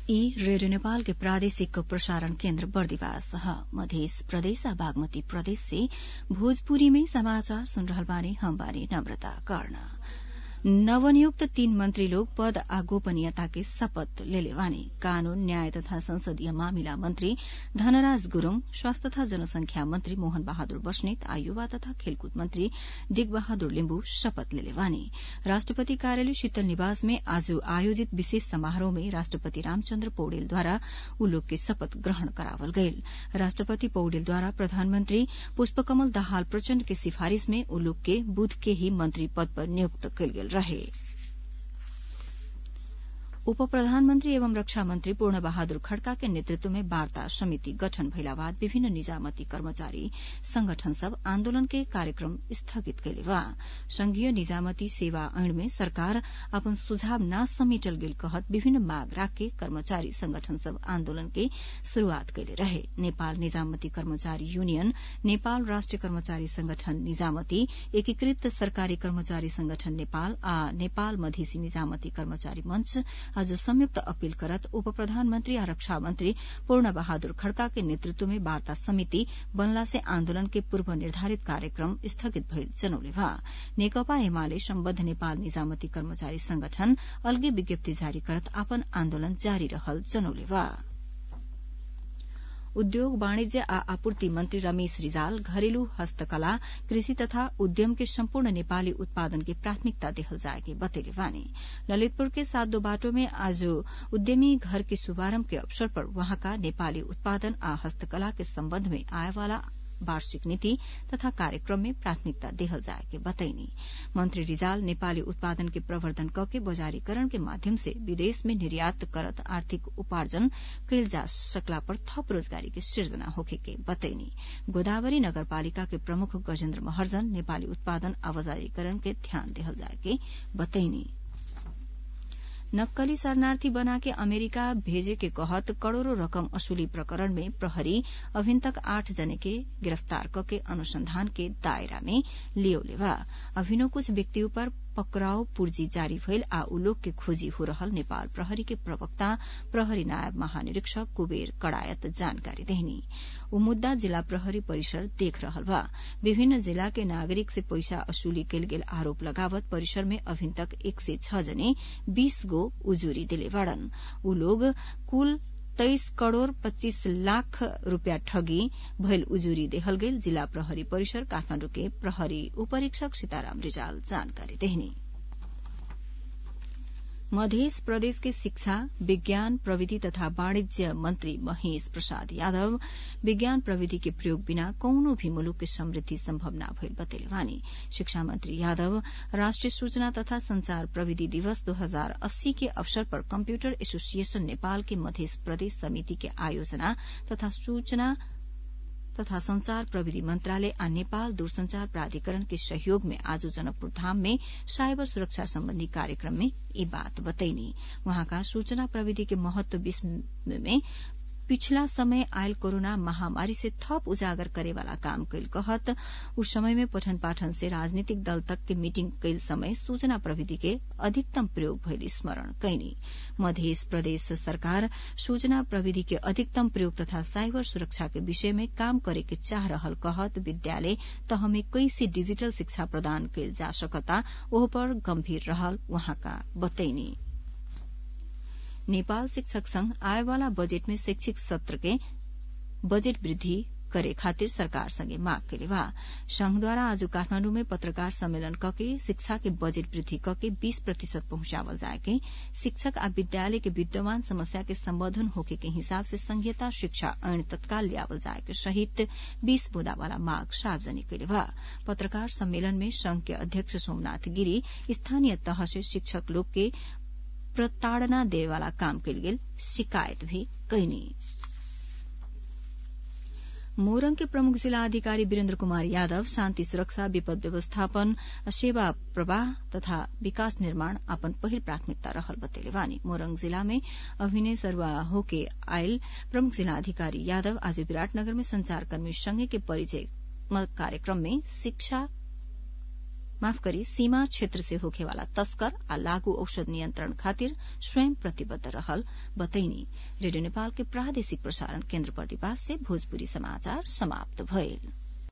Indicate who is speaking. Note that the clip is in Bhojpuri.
Speaker 1: ई रेडियो नेपाल के प्रादेशिक प्रसारण केन्द्र बर्दिवास ह मधेस प्रदेश आ बागमती प्रदेश से भोजपुरी में समाचार सुन रहल बानी हम बानी नम्रता कर्ण नवनियुक्त तीन मंत्री लोग पद आ गोपनीयता के शपथ लेले बानी कानून न्याय तथा संसदीय मामिला मंत्री धनराज गुरूङ स्वास्थ्य तथा जनसंख्या मंत्री मोहन बहादुर बस्नेत आ युवा तथा खेलकूद मंत्री डिग बहादुर लिम्बू शपथ लेले बानी राष्ट्रपति कार्यालय शीतल निवास में आज आयोजित विशेष समारोह में राष्ट्रपति रामचन्द्र पौडेलद्वारा ऊ लोग के शपथ ग्रहण करावल गईल राष्ट्रपति पौडेलद्वारा प्रधानमंत्री पुष्पकमल दाहाल प्रचण्ड के सिफारिश में ऊ लोग के बुध के ही मंत्री पद पर नियुक्त कईल गेल रहे उप प्रधानमन्त्री एवं रक्षा मन्त्री पूर्ण बहादुर खड्का के नेतृत्व में वार्ता समिति गठन भइला बाद विभिन्न निजामती कर्मचारी संगठन सब आन्दोलन के कार्यक्रम स्थगित कैले बा संघीय निजामती सेवा ऐन में सरकार अपन सुझाव न समेटल गेल कहत विभिन्न माग राख कर्मचारी संगठन सब आन्दोलन के शुरूआत कैले रहे नेपाल निजामती कर्मचारी यूनियन नेपाल राष्ट्रिय कर्मचारी संगठन निजामती एकीकृत सरकारी कर्मचारी संगठन नेपाल आ नेपाल मधेसी निजामती कर्मचारी मंच आज संयुक्त अपील करत उप प्रधानमन्त्री आ रक्षा मन्त्री पूर्ण बहादुर खड्का के नेतृत्व में वार्ता समिति बनला से आन्दोलन के पूर्व निर्धारित कार्यक्रम स्थगित भइल जनौले बा नेकपा एमाले सम्बद्ध नेपाल निजामती कर्मचारी संगठन अलगे विज्ञप्ति जारी करत अपन आन्दोलन जारी रहल जनौले बा उद्योग वाणिज्य आ आपूर्ति मन्त्री रमेश रिजाल घरेलु हस्तकला कृषि तथा उद्यम के सम्पूर्ण नेपाली उत्पादन के प्राथमिकता देहल जाए के बतेले बानी ललितपुर के सातो बाटो में आज उद्यमी घर के शुभारम्भ के अवसर पर वहाँका नेपाली उत्पादन आ हस्तकला के सम्बन्ध में आएवाला वार्षिक नीति तथा कार्यक्रम में प्राथमिकता देहल जाए के बतैनी मंत्री रिजाल नेपाली उत्पादन के प्रवर्धन क के बजारीकरण के माध्यम से विदेश में निर्यात करत आर्थिक उपार्जन कैल जा सकला पर थप रोजगारी के सृजना होखे के बतैनी गोदावरी नगरपालिका के प्रमुख गजेन्द्र महर्जन नेपाली उत्पादन आ बजारीकरण के ध्यान देहल जाए के बतैनी नक्कली शरणार्थी बनाके अमेरिका भेजे के कहत करोड़ों रकम असुली प्रकरण में प्रहरी अभिन तक आठ जने के गिरफ्तार करके अनुसंधान के दायरा में लियोले बा अभिनो कुछ व्यक्तियों पर पकड़ाव पूर्जी जारी भइल आ उ लोग के खोजी हो रहल नेपाल प्रहरी के प्रवक्ता प्रहरी नायब महानिरीक्षक कुबेर कड़ायत जानकारी देहनी उ मुद्दा जिला प्रहरी परिसर देख रहल बा विभिन्न जिला के नागरिक से पैसा असुली कैल गेल आरोप लगावत परिसर में अभिन तक एक सय छ जने बीस गो उजूरी दिले बाड़न उ लोग कुल तेइस करोड़ पच्चीस लाख रूपियाँ ठगी भइल उजूरी देहल गेल जिला प्रहरी परिसर काठमाडौँ के प्रहरी उपरीक्षक सीताराम रिजाल जानकारी देहनी मध्य प्रदेश के शिक्षा विज्ञान प्रविधि तथा वाणिज्य मंत्री महेश प्रसाद यादव विज्ञान प्रविधि के प्रयोग बिना कौनो भी मुलुक के समृद्धि संभव न भइल बतेले वानी शिक्षा मंत्री यादव राष्ट्रिय सूचना तथा संचार प्रविधि दिवस दो हजार अस्सी के अवसर पर कम्प्यूटर एसोसिएशन नेपाल के मध्य प्रदेश समिति के आयोजना तथा सूचना तथा संचार प्रविधि मंत्रालय आ नेपाल दूरसंचार प्राधिकरण के सहयोग में आज जनकपुर धाम में साइबर सुरक्षा सम्बन्धी कार्यक्रम में ये बात बतैनी वहाँका सूचना प्रविधि के महत्व विषय में पिछला समय आयल कोरोना महामारी से थप उजागर करे वाला काम कैल कहत उस समय में पठन पाठन से राजनीतिक दल तक के मीटिंग कैल समय सूचना प्रविधि के अधिकतम प्रयोग भइल स्मरण कैनी मध्य प्रदेश सरकार सूचना प्रविधि के अधिकतम प्रयोग तथा साइबर सुरक्षा के विषय में काम करे के चाह रहल कहत विद्यालय त हमें कैसे डिजिटल शिक्षा प्रदान कैल जा सकता ओह पर गंभीर रहल वहाँका बतैनी नेपाल शिक्षक संघ आएवाला बजेट में शैक्षिक सत्र के बजेट वृद्धि करे खातिर सरकार संगे माग कैले बा संघद्वारा आज काठमाण्डु में पत्रकार सम्मेलन कके शिक्षा के बजेट वृद्धि कके बीस प्रतिशत पहुंचावल जाए के शिक्षक आ विद्यालय के विद्यमान समस्या के संबोधन होके के हिसाब से संघीयता शिक्षा ऐन तत्काल लियावल जाए के सहित बीस बुदा वाला माग सार्वजनिक कैले बा पत्रकार सम्मेलन में संघ के अध्यक्ष सोमनाथ गिरी स्थानीय तह से शिक्षक लोग के प्रताड़ना दे वाला काम कैल गेल शिकायत भी कैनी मोरंग के प्रमुख जिला अधिकारी वीरेन्द्र कुमार यादव शान्ति सुरक्षा विपद व्यवस्थापन सेवा प्रवाह तथा विकास निर्माण अपन पहिल प्राथमिकता रहल बतेले वानी मोरंग जिला में अभिनय सरुआ होके आयल प्रमुख जिला अधिकारी यादव आज विराटनगर में संचारकर्मी संघ के परिचय कार्यक्रम में शिक्षा माफ करी सीमा क्षेत्र से होखेवाला तस्कर आ लागू औषध नियन्त्रण खातिर स्वयं प्रतिबद्ध रहल बतैनी रेडियो नेपाल के प्रादेशिक प्रसारण केन्द्र बर्दिवास से भोजपुरी समाचार समाप्त भइल